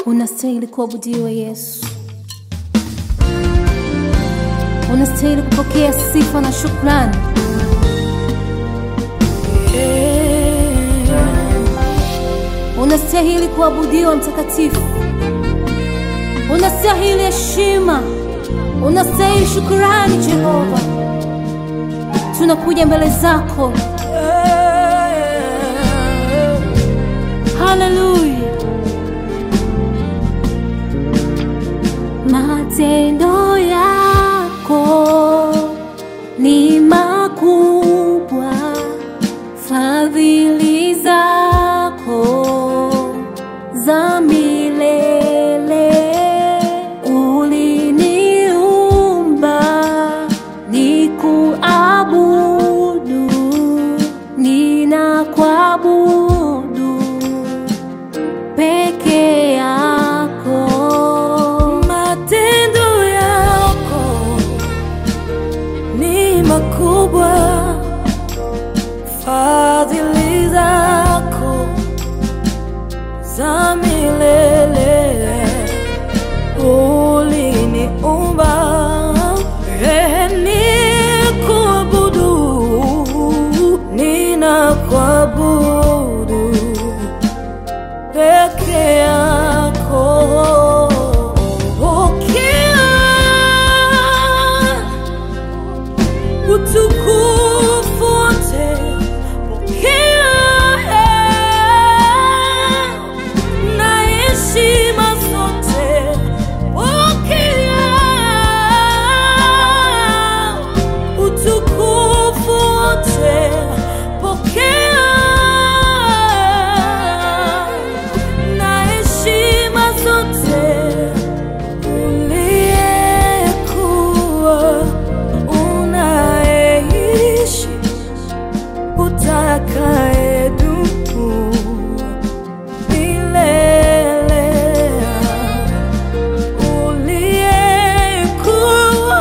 Unastahili kuabudiwa Yesu, unastahili kupokea sifa na shukrani. Unastahili kuabudiwa Mtakatifu, unastahili heshima, unastahili shukrani. Jehova, tunakuja mbele zako. Haleluya. Matendo yako ni makubwa, fadhili zako za milele. Uliniumba nikuabudu, ninakuabudu peke yako. Matendo yako ni makubwa, fadhili zako za milele. Uliniumba eh, nikuabudu, ninakuabudu peke yako. Pokea utukufu wote, pokea na heshima zote, pokea utukufu wote, pokea na heshima zote uliyekuwa unaishi utakayedumu milele uliyekuwa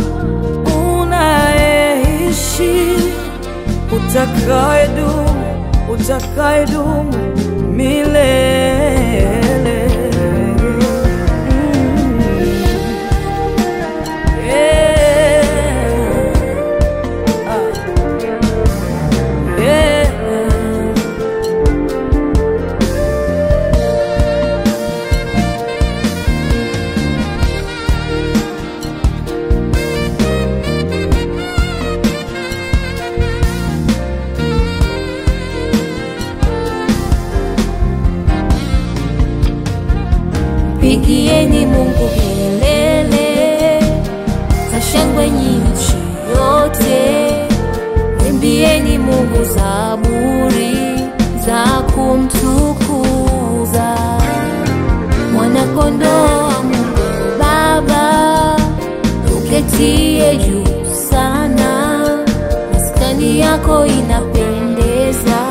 unaishi utakayedumu utakayedumu milele Mm. Yeah. Ah. Yeah. Pigieni Mungu kelele za shangwe nchi yote, imbieni Mungu zaburi za kumtukuza. Mwanakondoo wa Mungu Baba, uketie juu sana, maskani yako inapendeza,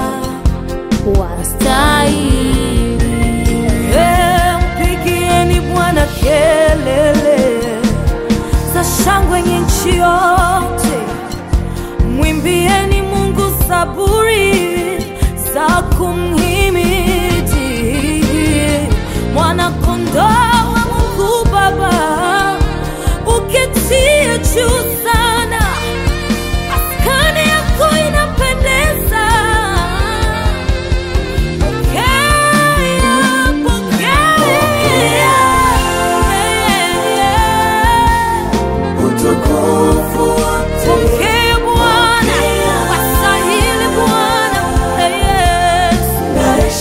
wastahili Eh, Mpigieni Bwana kelele za shangwe nchi yote, mwimbieni Mungu zaburi za kumhimidi. Mwana kondoo wa Mungu Baba, uketie juu sana, maskani yako inapendeza. Pokea Bwana, wastahili Bwana, Yesu.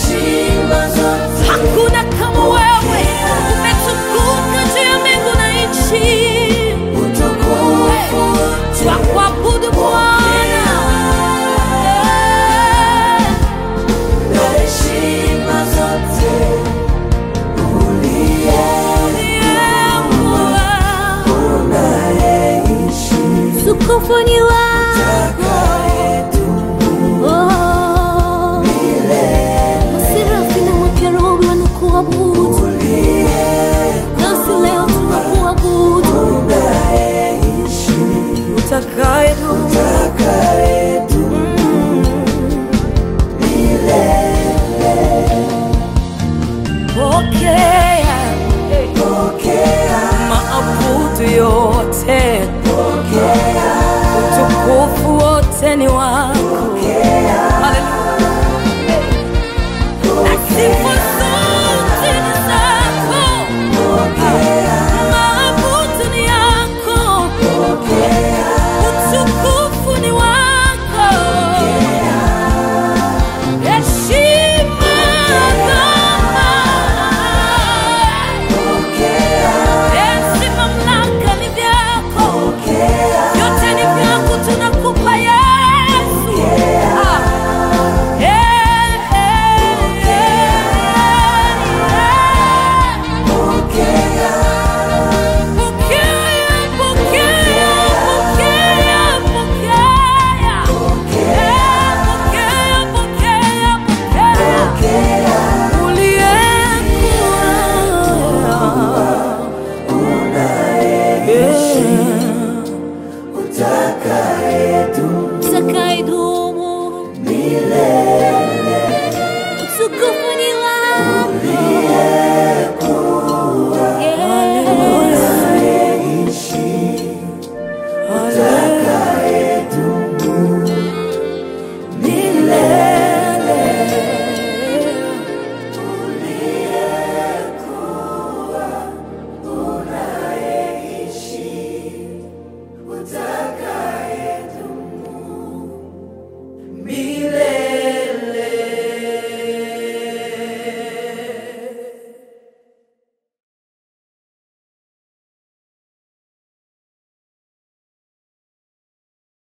utukufu